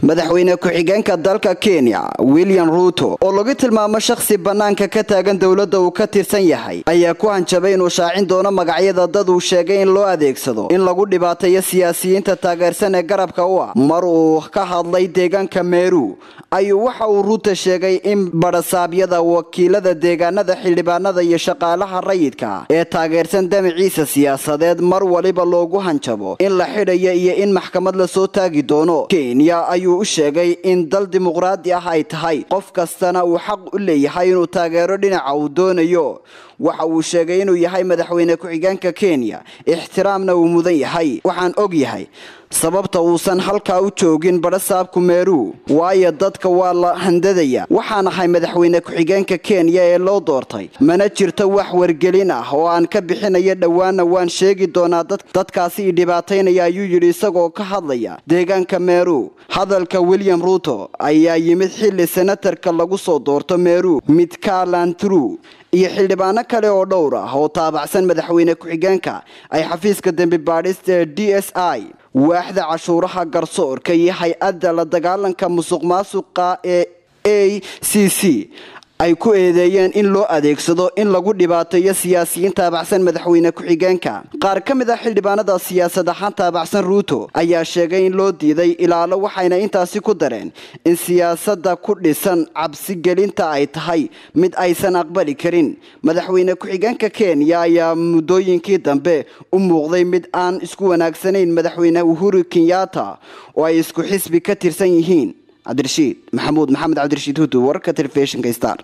madaxweyne ku-xigeenka dalka kenya william ruuto oo lagu tilmaamo shakhsi bannaanka ka taagan dowladda uu ka tirsan yahay ayaa ku hanjabay inuu shaacin doono magacyada dad uu sheegay in loo adeegsado in lagu dhibaateeyo siyaasiyiinta taageersan ee garabka u ah mar uu ka hadlay deegaanka meeru ayuu waxa uu ruuto sheegay in badhasaabyada wakiilada deegaanada xildhibaanada iyo shaqaalaha rayidka ee taageersan damaciisa siyaasadeed mar waliba loogu hanjabo in la xidhayo iyo in maxkamad lasoo taagi doono kenya ayuu u sheegay in dal dimuqraadi ah ay tahay qof kastana uu xaq u leeyahay inuu taageero dhinaca uu doonayo waxa uu sheegay inuu yahay madaxweyne ku-xigeenka kenya ixtiraamna uu mudan yahay waxaan og yahay sababta uusan halkaa u joogin badhasaabku meeru waayo dadka waa la handadaya waxaan ahay madaxweyne ku-xigeenka kenya ee loo doortay mana jirto wax wargelin ah oo aan ka bixinayo dhowaana waan sheegi doonaa dadkaasi i dhibaataynaya ayuu yidhi isagoo ka hadlaya deegaanka meeru hadalka william ruuto ayaa yimid xilli senatarka lagu soo doorto meeru midkalantru iyo xildhibaano kale oo dhowr ah oo taabacsan madaxweyne ku-xigeenka ay xafiiska dembi baadhista ee d s i waaxda cashuuraha garsoorka iyo hay-adda la dagaalanka musuq maasuqa ee a c c ay ku eedeeyeen in loo adeegsado in lagu dhibaateeyo siyaasiyiin taabacsan madaxweyne ku-xigeenka qaar ka mid ah xildhibaanada siyaasad ahaan taabacsan ruuto ayaa sheegay in loo diiday ilaalo waxayna intaasi ku dareen in siyaasadda ku dhisan cabsigelinta ay tahay mid aysan aqbali karin madaxweyne ku-xigeenka kenya ayaa muddooyinkii dambe u muuqday mid aan isku wanaagsanayn madaxweyne uhuru kenyatta oo ay isku xisbi ka tirsan yihiin cabdirashiid maxamuud maxamed cabdirashiid hudu wararka telefishinka star